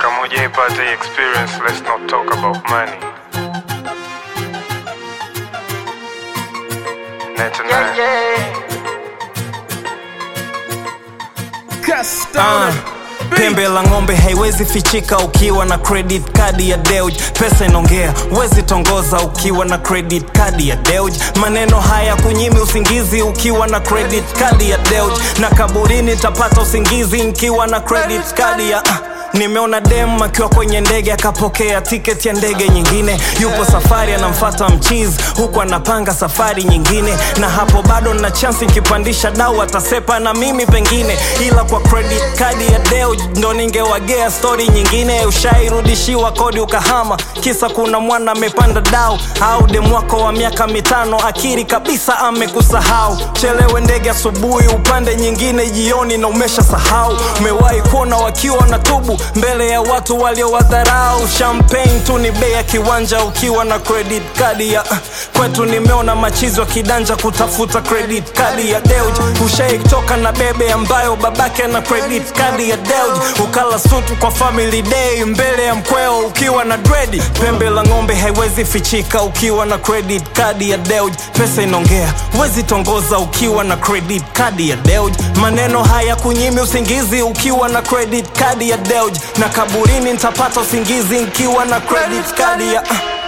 kama hujaipata hii experience let's not talk about money Net and Ah, pembe la ng'ombe haiwezi fichika ukiwa na credit card ya Deuj. Pesa inaongea, wezi tongoza ukiwa na credit card ya Deuj. Maneno haya kunyimi usingizi ukiwa na credit card ya Deuj, na kaburini tapata usingizi nikiwa na credit card ya ah. Nimeona dem akiwa kwenye ndege akapokea tiketi ya ndege nyingine, yupo safari anamfata mchizi huku anapanga safari nyingine, na hapo bado na chansi nikipandisha dau atasepa na mimi pengine, ila kwa credit card ya Deo ndo ningewagea stori nyingine. Ushairudishiwa kodi ukahama, kisa kuna mwana amepanda dau, au dem wako wa miaka mitano akiri kabisa amekusahau. Chelewe ndege asubuhi, upande nyingine jioni na umesha sahau. Umewahi kuona wakiwa na tubu mbele ya watu waliowadharau. Champagne tu ni bei ya kiwanja ukiwa na credit card ya kwetu. Nimeona machizi wa kidanja kutafuta credit card ya Deuj. Ushaitoka na bebe ambayo babake na credit card ya Deuj, ukala sutu kwa family day mbele ya mkweo ukiwa na dredi. Pembe la ng'ombe haiwezi fichika ukiwa na credit card ya Deuj. Pesa inaongea, wezi tongoza ukiwa na credit card ya Deuj. Maneno haya kunyimi usingizi ukiwa na credit card ya Deuj, na kaburini nitapata usingizi nikiwa na credit card ya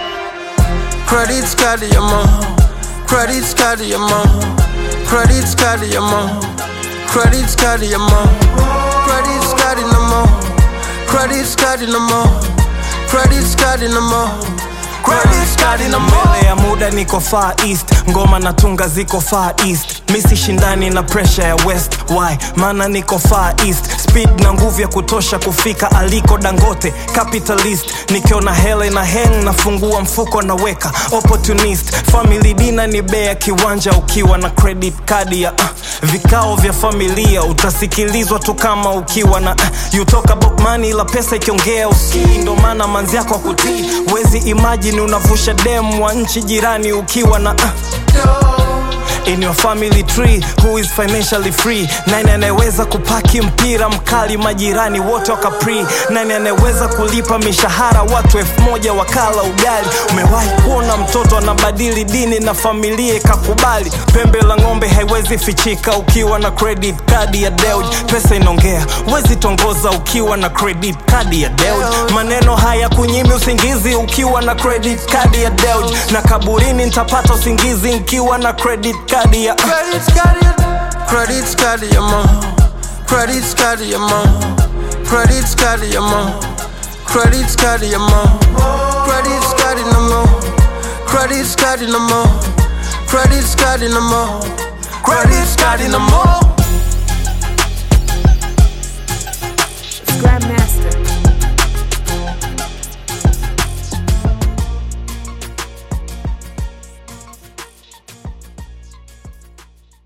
Credit card ya mom. Credit card ya mom. Credit card ya mom. Credit card ya mom. Credit card na mom. Credit card na mom. Credit card na mom. Credit card na mom. mbele ya muda niko far east ngoma na tunga ziko far east misi shindani na pressure ya west why maana niko far east speed na nguvu ya kutosha kufika aliko dangote capitalist nikiona hele na heng nafungua mfuko naweka opportunist family dina ni bea kiwanja ukiwa na credit card ya uh, vikao vya familia utasikilizwa tu kama ukiwa na uh, you talk about money la pesa ikiongea usikii ndo maana manzi yako akutii wezi imagine unavusha dem wa nchi jirani ukiwa na uh, in your family tree who is financially free nani anayeweza kupaki mpira mkali majirani wote wakapri nani anayeweza kulipa mishahara watu elfu moja wakala ugali umewahi kuona mtoto anabadili dini na familia ikakubali pembe la ng'ombe haiwezi fichika ukiwa na credit card ya Deuj pesa inaongea wezi tongoza ukiwa na credit card ya Deuj maneno haya kunyimi usingizi ukiwa na credit card ya Deuj na kaburini nitapata usingizi nikiwa na credit card ya Credit card ya Credit card ya mom. Credit card ya mom. Credit card ya mom. Credit card ya mom. Credit card na mom. Credit card na mom. Credit card na mom. Credit card na mom.